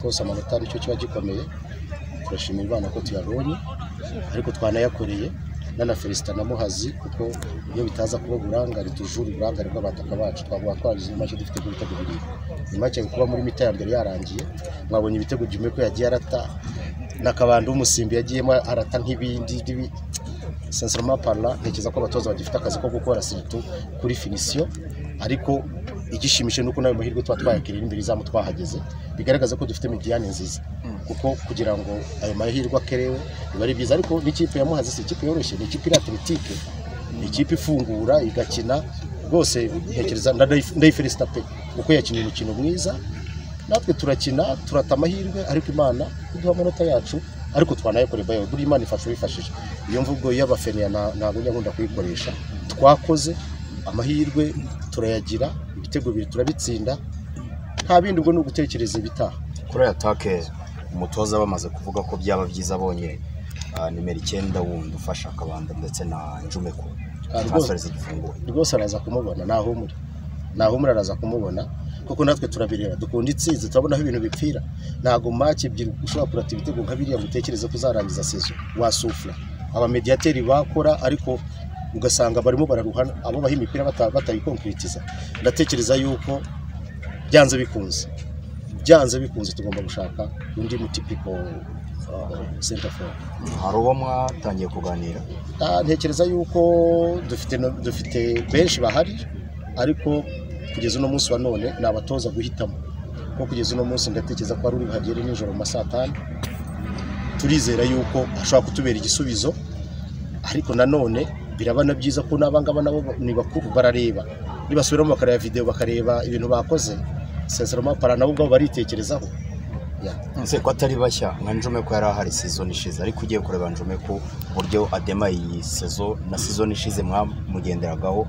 rwose amanota aricyo kiba gikomeye turashimira Imana ko tuyabonye ariko twanayakoreye nana Felicita na Muhazi kuko iyo bitaza kuba uburangare tujura uburangare bw'abataka bacu twavuga ko hari make dufite ku bitego bibiri ni make kuba muri mita ya mbere yarangiye mwabonye ibitego Jimmy ko yagiye arata n'akabando w'umusimbi yagiyemo arata nk'ibindi n'ibindi. sincèrement parla ntekereza ko abatoza bagifite akazi ko gukora siritu kuri finisiyo ariko igishimishije ni uko n'ayo mahirwe tuba twayakiriye imbere izamu twahageze bigaragaza ko dufite midiyane nziza kuko kugira ngo ayo mahirwe akerewe biba ari byiza ariko n'ikipe ya muhazi si ikipe yoroshye ni ikipe iri atletiike ni ikipe ifungura igakina rwose ntekereza ndayiferisita pe kuko yakinnye umukino mwiza natwe turakina turata amahirwe ariko imana iduha amanota yacu ariko twanayakoreye bayo buriya imana ifasha ubifashije iyo mvugo y'abafeniya nta- ntabwo njya nkunda kuyikoresha twakoze amahirwe turayagira ibitego bibiri turabitsinda nta bindi ubwo ni ugutekereza ibitaha kuri aya take umutoza bamaze kuvuga ko byaba byiza abonye ah, nimero icyenda wundi ufasha akabanda ndetse na njumeko Ah, rwose. transfer zigifunguye rwose araza kumubona ntahumure ntahumure araza kumubona kuko natwe turabireba dukunda itsinzi turabona aho ibintu bipfira ntabwo maki ebyiri ushobora kurata ibitego nka biriya ngo utekereze ko uzarangiza sezo wasufura abamediyateri bakora ariko ugasanga barimo bararuhana abo baha imipira bata- batayikonkiritiza ndatekereza yuko byanze bikunze byanze bikunze tugomba gushaka undi mutipiko senta foru hari uwo mwatangiye kuganira Ah, ntekereza yuko dufite no- dufite benshi bahari ariko kugeza uno munsi wa none ni abatoza guhitamo kuko kugeza uno munsi ndatekereza ko hari uri buhagere nijoro mu ma saa tanu turizera yuko ashobora kutubera igisubizo ariko nanone biraba na byiza ko n'abangaba nabo ni bakuru barareba nibasubiramo bakareba videwo bakareba ibintu bakoze sincèrement para nabo ubwabo baritekerezaho Yeah. nse ko atari bashya nka njumeko yari ahari season ishize ariko ugiye kureba njumeko uburyo adema iyi sezo na season ishize mwamugenderagaho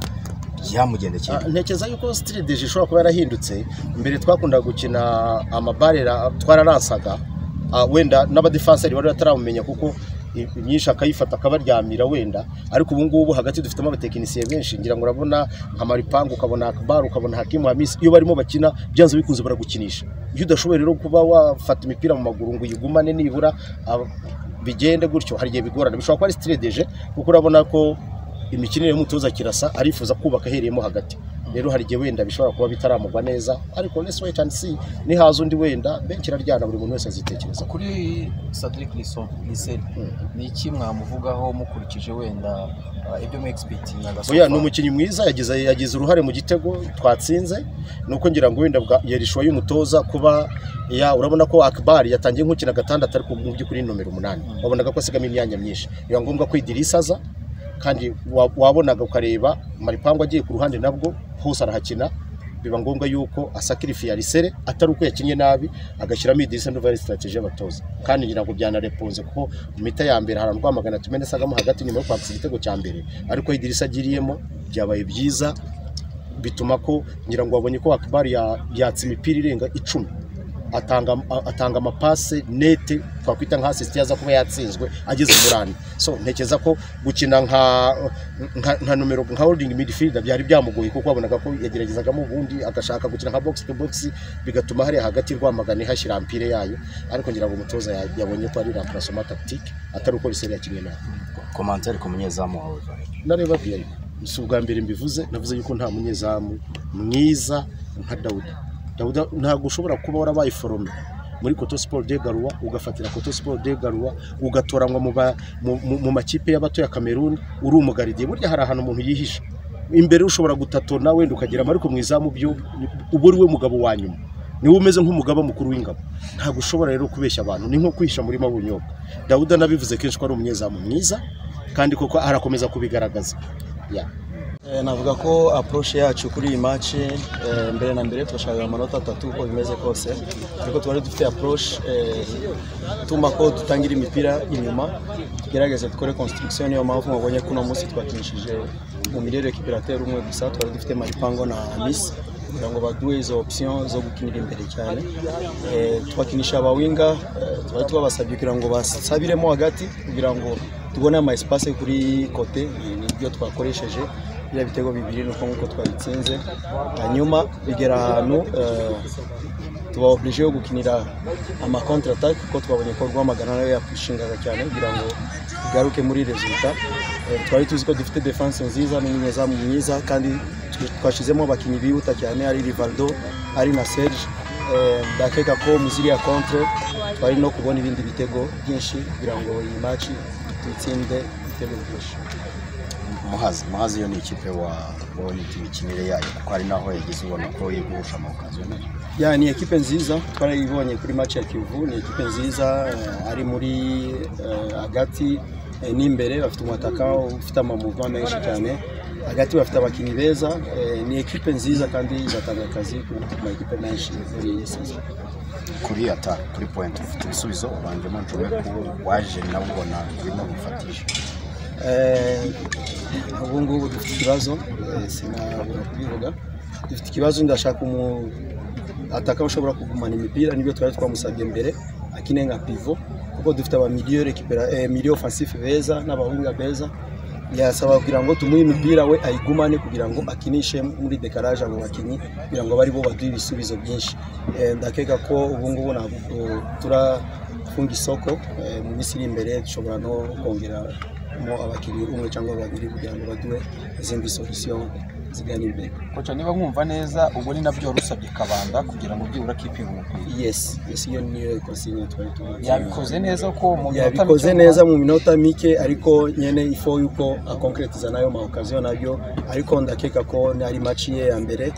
yamugendekeye Ah, ntekereza yuko sitiri deje ishobora kuba yarahindutse mbere twakundaga gukina amabarera twararansaga ah, wenda n'abadefanseri bari bataramumenya kuko i- imyinshi akayifata akabaryamira wenda ariko ubu ngubu hagati dufitemo abatekinisiye benshi ngira ngo urabona nka maripangu ukabona akabaru ukabona hakimu hamisi iyo barimo bakina byanze bikunze baragukinisha iyo udashoboye rero kuba wafata imipira mu maguru ngo uyigumane nibura ah, bigende gutyo hari igihe bigorana bishobora kuba ari sitire deje kuko urabona ko imikinire y'umutoza kirasa arifuza kubaka ahereyemo hagati rero hari igihe wenda bishobora kuba bitaramugwa neza ariko let's wait and see nihaza undi wenda benshi iraryana buri muntu wese azitekereza kuri Cedric Lisson ni iki mwamuvugaho mukurikije wenda ah, ibyo mu expectingaga so oya far? ni umukinnyi mwiza yagize yagize uruhare mu gitego twatsinze nuko ngira ngo wenda bwa yerishuwa y'umutoza kuba ya urabona ko akbar yatangiye nk'ukina gatandatu ariko mu by'ukuri ni nomero umunani wabonaga ko asigamo imyanya myinshi biba ngombwa ko idirisa aza kandi wa- wabonaga ukareba maripangu agiye ku ruhande nabwo hose arahakina biba ngombwa yuko asakirifiya risere atari uko yakinnye nabi agashyiramo idirisa nduva ari sitarateji y'abatoza kandi ngira ngo byanarepunze kuko mu mita ya mbere hari Rwamagana tumene sagamo hagati nyuma yo kwatsa igitego cya mbere ariko aho idirisa agiriyemo byabaye byiza bituma ko ngira ngo wabonye ko akabari yatsa imipira irenga icumi atanga a- atanga amapase nete twakwita nka asisiti yaza kuba yatsinzwe ageze muri ane so ntekereza ko gukina nka nka, nka numero nka holding midfielder byari byamugoye kuko wabonaga ko yageragezagamo ubundi agashaka gukina nka box to box bigatuma hariya hagati rwamagana ihashyira ampire yayo ariko ngira ngo umutoza ya- yabonye ko ari remplacement tactique atari uko riseri yakinnye nabi komantari ku munyezamu wawe Vare. nareba viyayi si ubwa mbere mbivuze navuze yuko nta munyezamu mwiza nka dawuda dawuda ntabwo ushobora kuba warabaye forome muri koto siporo de garuwa ugafatira koto siporo de garuwa ugatoranywa mu ba- mu- mu- mu makipe y'abato ya kameruni uri umugaridiye burya hari ahantu umuntu yihisha imbere ushobora gutatona wenda ukagira amariko mu izamu byo uba uri we mugabo wa nyuma niwe umeze nk'umugaba mukuru w'ingabo ntabwo ushobora rero kubeshya abantu ni nko kwihisha muri mabunyobwa dawuda nabivuze kenshi ko ari umunyezamu mwiza kandi koko arakomeza kubigaragaza Yeah. Eh, navuga ko approach yacu kuri iyi match eh, mbere na mbere turashaka amanota atatu uko bimeze kose ariko twari dufite approach eh, ituma ko dutangira imipira inyuma tugerageze dukore construction niyo mpamvu mubonye ko uno munsi twakinishije mu miliyoni ekipirateri umwe gusa twari dufite maripango na misi kugira ngo baduhe izo option zo gukinira imbere cyane eh, twakinisha abawinga eh, twari twabasabye kugira ngo basabiremo hagati kugira ngo tubone ama espace kuri kote ni- nibyo twakoresheje biriya bitego bibiri ni uko nk'uko twabitsinze hanyuma bigera ahantu eh, tuba oblige yo gukinira ama contre attaque kuko twabonye ko rwamagana nayo yapushingaga cyane kugira ngo tugaruke muri resulta Eh, twari tuzi ko dufite defense nziza n'umunyezamu mwiza kandi twashizemo abakinnyi bihuta cyane ari Rivaldo ari na Serge Eh, ndakeka ko muziri ya contre twari no kubona ibindi bitego byinshi kugira ngo iyi match tuyitsinde ibitego byinshi muhazi muhazi yo ni ikipe wabonye imikinire yayo kuko hari naho yagize ubona ko iri guhushanwa ukazona ya ni ekipe nziza twarayibonye kuri match ya Kivu ni ekipe nziza eh, ari muri eh, hagati eh, n'imbere bafite umwataka ufite amamouvement menshi cyane hagati bafite abakinnyi beza eh, ni ekipe nziza kandi izatanga akazi ku ma ekipe menshi muri iyi season kuri ata kuri point ufite ibisubizo ubanjemo njomeku waje nawe ubona urimo gufatisha Eh, ubu ngubu dufite ikibazo eh, sinabura kubivuga dufite ikibazo ndashaka umu ataka ushobora kugumana imipira nibyo twari twamusabye mbere akine nka pivo kuko dufite abamiliyo rekipera eh, miliyo ofensifu beza n'abahunga beza yasaba kugira ngo tumuhe imipira we ayigumane kugira ngo akinishe muri dekaraje abo bakinnyi kugira ngo bari bo baduhe ibisubizo byinshi Eh, ndakeka ko ubu ngubu ntabwo turafunga isoko eh, mu minsi iri imbere dushobora no kongera mo abakinnyi umwe cyangwa babiri kugira ngo baduhe izindi solution zigana imbere koca niba mwumva neza ubwo ni nabyo wari usabye kabanda kugira ngo byibura kipe umupira yes yes iyo niyo consigne twari tumaze yabikoze neza ko mu minota mike yabikoze neza mu minota mike ariko nyene ifo yuko akonkretiza nayo ma occasion nabyo ariko ndakeka ko ari match ye ya mbere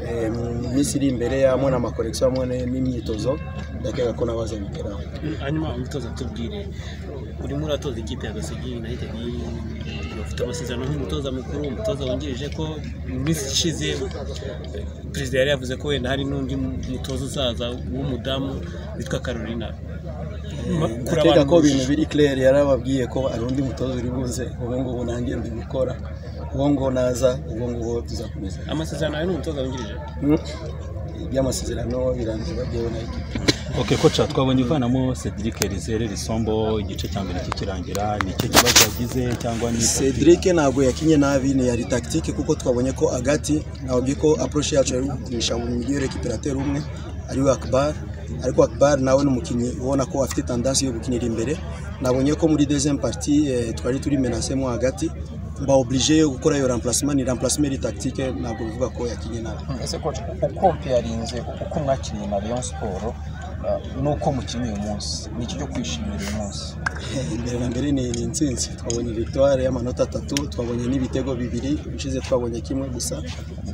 Eh, mu minsi iri imbere yamwe na makorekisiyo hamwe n'imyitozo ndakeka ko nabazabigeraho hanyuma umutoza tubwire urimo uratoza ikipe ya gasigi united bafite amasezerano nk'umutoza mukuru umutoza wungirije ko mu minsi ishize eh, perezida yari yavuze ko wenda hari n'undi mutoza uzaza w'umudamu witwa carolina Ma- kuri ndakeka abantu- ko ibintu biri claire yarababwiye ko ari undi mutoza uri buze ubu ngubu nanjye ndi gukora ubu ngubu naza ubu ngubu tuzakomeza amasezerano yawe n'umutoza wungirije Mm. iby'amasezerano birangiye babyewe na ekipi Ok koca twabonye uvanamo Cedric Rizere Risombo igice cya mbere kikirangira ni icyo kibazo yagize cyangwa ni cedric ntabwo yakinye nabi ni yari tactique kuko twabonye ko agati nababwiye ko approche yacu yari gukinisha mu miliyo récupérateur umwe ariwe akbar ariko akbar nawe ni umukinnyi ubona ko afite tendance yo gukinira imbere nabonye ko muri deuxième partie eh, twari turi menacemo hagati mba oblige yo gukora iyo remplacement ni remplacement iri tactique ntabwo bivuga ko yakinye nabi ese koca uko mpeyarinze uko mwakiriye na Rayon siporo n'uko mukinnye uyu munsi ni iki cyo kwishimira uyu munsi imbere na mbere ni ni intsinzi twabonye victoire y'amanota atatu twabonye n'ibitego bibiri ubushize twabonye kimwe gusa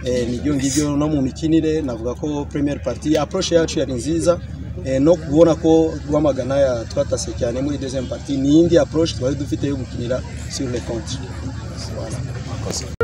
Eh, nibyo ngibyo no mu mikinire navuga ko premier party approche yacu yari nziza Eh, no kubona ko rwamagana ya twatase cyane muri deuxième party ni indi approche twari dufite yo gukinira sur le contre